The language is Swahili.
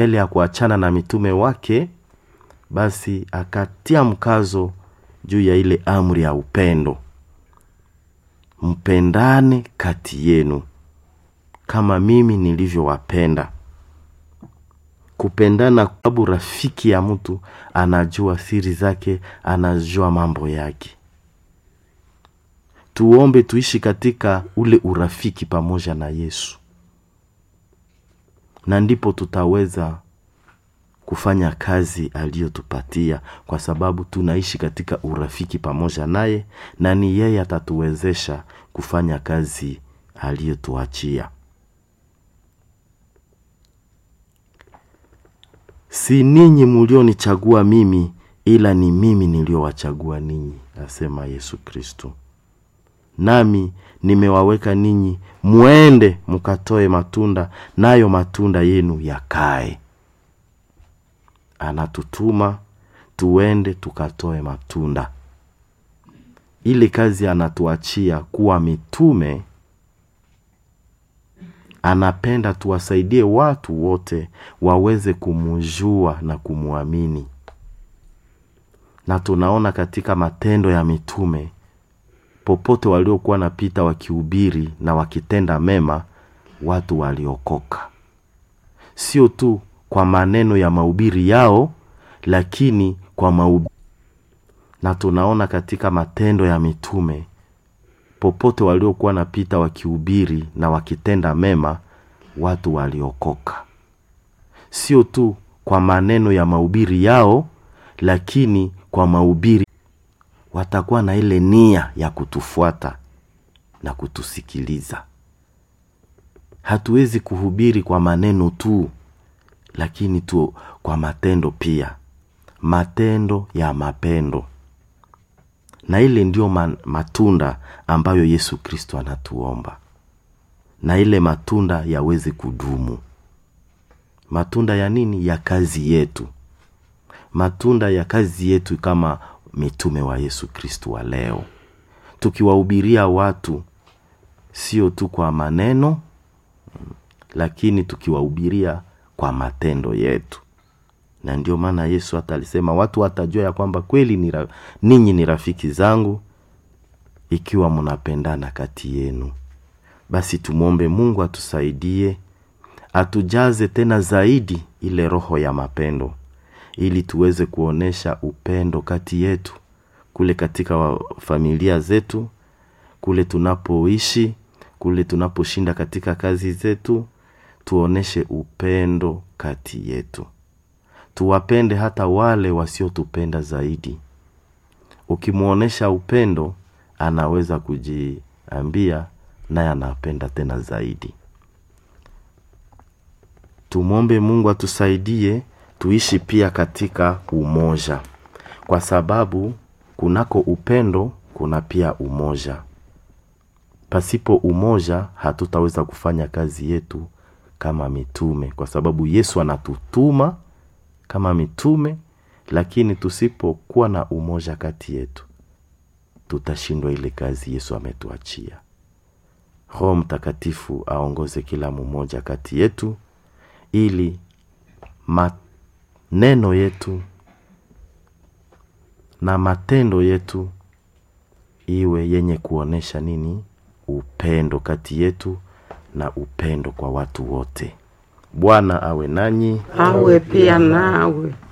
mbele ya kuachana na mitume wake basi akatia mkazo juu ya ile amri ya upendo mpendane kati yenu kama mimi nilivyowapenda kupendana sababu rafiki ya mtu anajua siri zake anajua mambo yake tuombe tuishi katika ule urafiki pamoja na yesu na ndipo tutaweza kufanya kazi aliyotupatia kwa sababu tunaishi katika urafiki pamoja naye na ni yeye atatuwezesha kufanya kazi aliyotuachia si ninyi mulionichagua mimi ila ni mimi niliowachagua ninyi asema yesu kristo nami nimewaweka ninyi mwende mkatoe matunda nayo matunda yenu yakae anatutuma tuende tukatoe matunda ile kazi anatuachia kuwa mitume anapenda tuwasaidie watu wote waweze kumujua na kumwamini na tunaona katika matendo ya mitume popote waliokuwa napita wakihubiri na wakitenda mema watu waliokoka sio tu kwa maneno ya mahubiri yao lakini kwa mahubiri na tunaona katika matendo ya mitume popote waliokuwa napita wakihubiri na wakitenda mema watu waliokoka sio tu kwa maneno ya mahubiri yao lakini kwa mahubiri watakuwa na ile nia ya kutufuata na kutusikiliza hatuwezi kuhubiri kwa maneno tu lakini tu kwa matendo pia matendo ya mapendo na ile ndiyo man, matunda ambayo yesu kristo anatuomba na ile matunda yaweze kudumu matunda ya nini ya kazi yetu matunda ya kazi yetu kama mitume wa yesu kristo wa leo tukiwahubiria watu sio tu kwa maneno lakini tukiwahubiria kwa matendo yetu na ndio maana yesu hata alisema watu watajua ya kwamba kweli ni ra, ninyi ni rafiki zangu ikiwa mnapendana kati yenu basi tumwombe mungu atusaidie atujaze tena zaidi ile roho ya mapendo ili tuweze kuonesha upendo kati yetu kule katika wa familia zetu kule tunapoishi kule tunaposhinda katika kazi zetu tuoneshe upendo kati yetu tuwapende hata wale wasiotupenda zaidi ukimwonyesha upendo anaweza kujiambia naye anapenda tena zaidi tumwombe mungu atusaidie tuishi pia katika umoja kwa sababu kunako upendo kuna pia umoja pasipo umoja hatutaweza kufanya kazi yetu kama mitume kwa sababu yesu anatutuma kama mitume lakini tusipokuwa na umoja kati yetu tutashindwa ile kazi yesu ametuachia roho mtakatifu aongoze kila mmoja kati yetu ili maneno yetu na matendo yetu iwe yenye kuonesha nini upendo kati yetu na upendo kwa watu wote bwana awe nanyi awe pia nawe